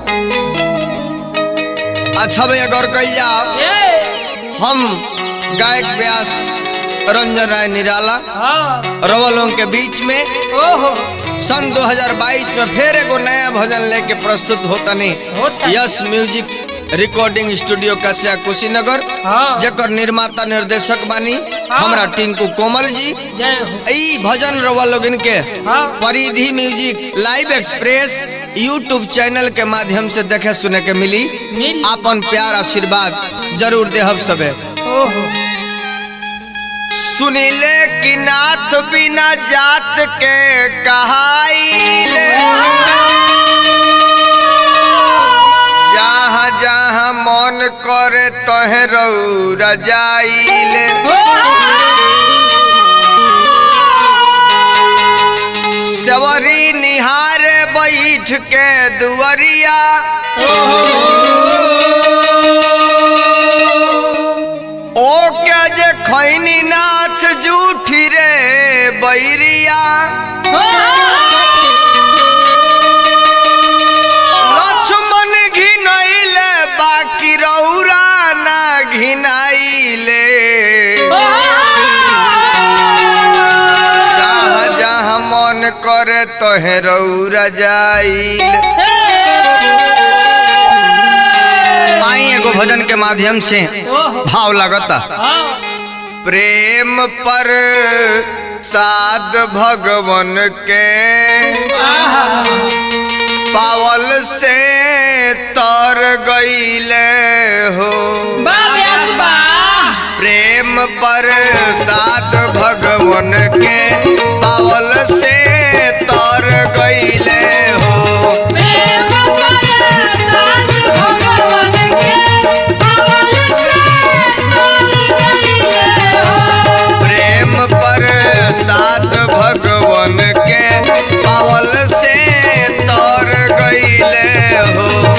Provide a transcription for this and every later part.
अच्छा भैया गौर कइल जाओ ये हम गायक व्यास रंजन राय निराला हाँ रवलों के बीच में ओहो सन 2022 में फिर एगो नया भजन लेके प्रस्तुत होता नहीं होता। Yes music recording studio Kasia Kushinagar हाँ जकर निर्माता निर्देशक बानी हाँ। हमरा टिंकू कोमल जी जय हो ई भजन रवा लोगन के हाँ Paridhi music live express YouTube channel के माध्यम से देखे सुने के मिली मिल आपन प्यार आशीर्वाद जरूर देहब सबे ओहो सुनिले कि नाथ बिना जात के कहाइले जहाँ जहाँ मन करे तहे रौरा जाइले सवरी निहारे बैठ के दुअरिया ओ क्या जे खैनी नाथ जूठी रे बैरिया लक्ष्मण घिनैले बाकी रौरा ना घिनाइले जहाँ जहाँ मन करे तोहे रौरा जाइल आई एगो भजन के माध्यम से ओहो भाव लगता हाँ प्रेम पर साध भगवन के पावल से तर गईले हो प्रेम पर साध भगवन के पावल से तर गईले हो प्रेम पर साध भगवन के पावल से तर गईले हो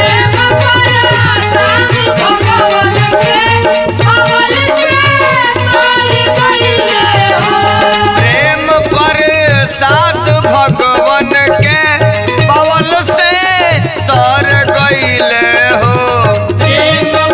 प्रेम पर साध भगवन के पावल से तर गईले हो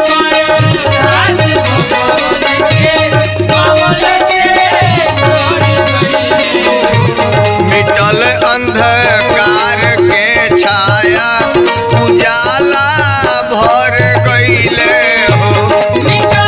मिटल अंधकार के छाया उजाला भर गईले हो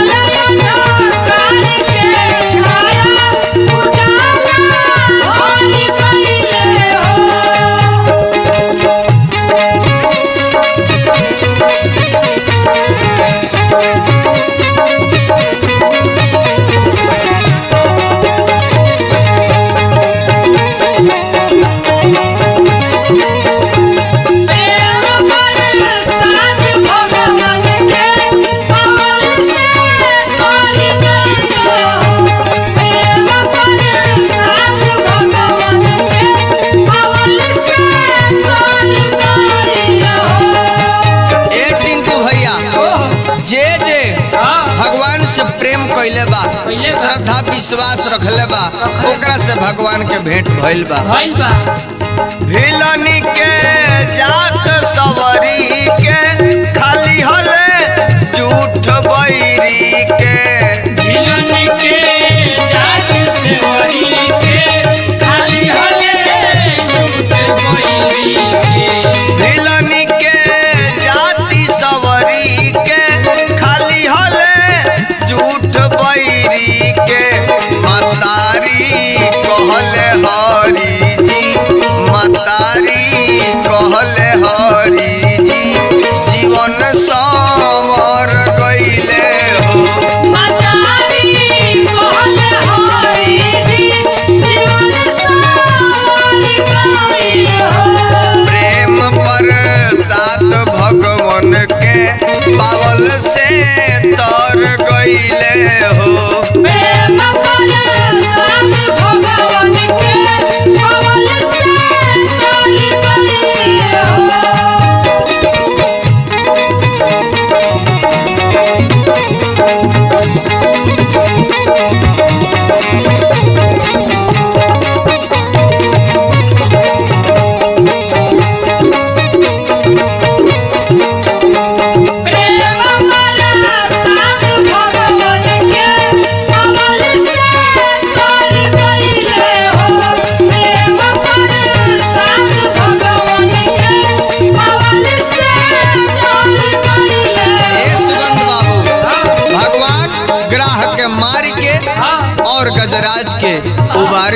ए टिंकू भैया जे जे भगवान से प्रेम कैले बा कइले बा। श्रद्धा विश्वास रखले बा ओकरा से भगवान के भेंट भइल बा भिलनी के जात सवरी के खाली हले झूठ बैरी के भिलनी के जाति सवरी के खाली हले झूठ बैरी के मतारी कहले हरी जी मतारी कहले हरी जी जीवन समर गईले हो प्रेम पर सात भगवन के पावल से तर गईले हो Thank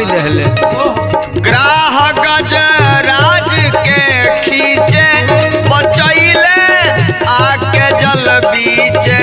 मारी दहले ग्राह गजराज के खींचे बचैले आके जल बीचे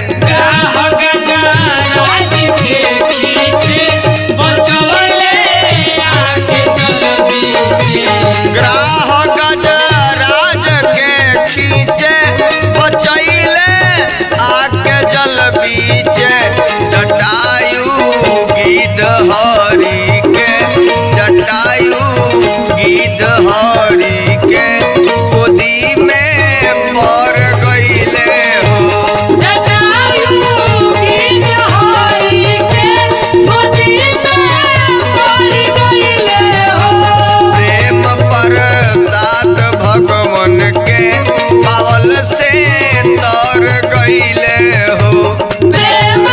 ग्राह गजराज के खींचे बचैले आके जल बीचे जटायु गिद्ध हरि के जटायु गिद्ध हरि के गोदी में पड़ गईले हो प्रेम प्रसाद भगवन के पावल से तर गईले हो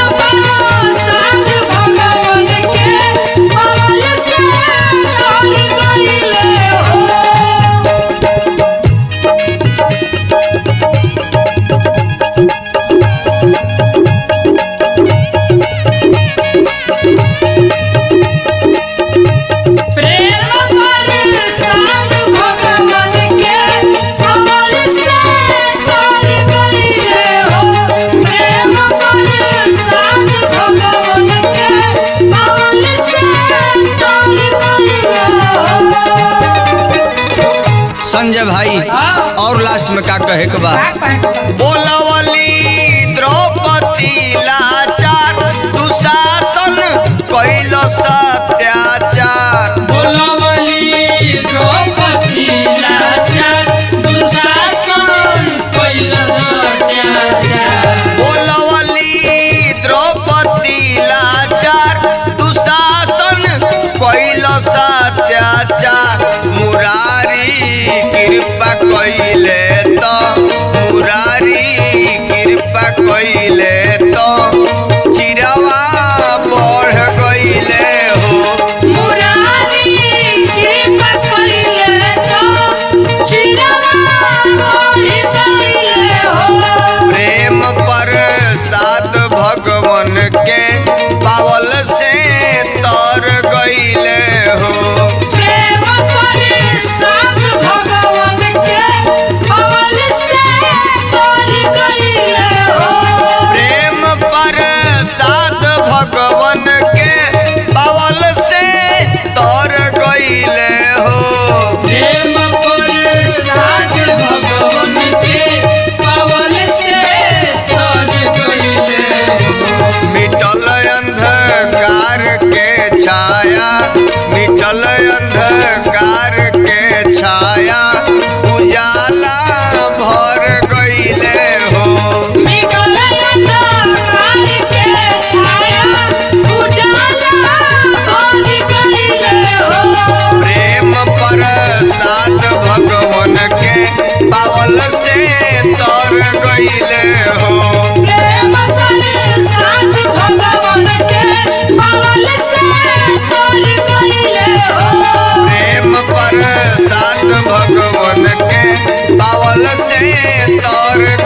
संजय भाई और लास्ट में का कहे के बा बोलवली द्रौपदी लाचार दुशासन कैल सत्याचार बोलवली द्रौपदी लाचार दुशासन कैल सत्याचार मुरारी कृपा कैले तो मुरारी कृपा कैले तो चिरवा बढ़ गईले हो प्रेम प्रसाद भगवन के पावल से तर गईले हो प्रेम प्रसाद भगवन के पावल से तर गईले हो मिटल अंधकार के छाया मिटल अंधकार के छाया उजाला भर गईले हो प्रेम प्रसाद भगवन के पावल से तर गईले हो प्रेम प्रसाद भगवन के पावल से तर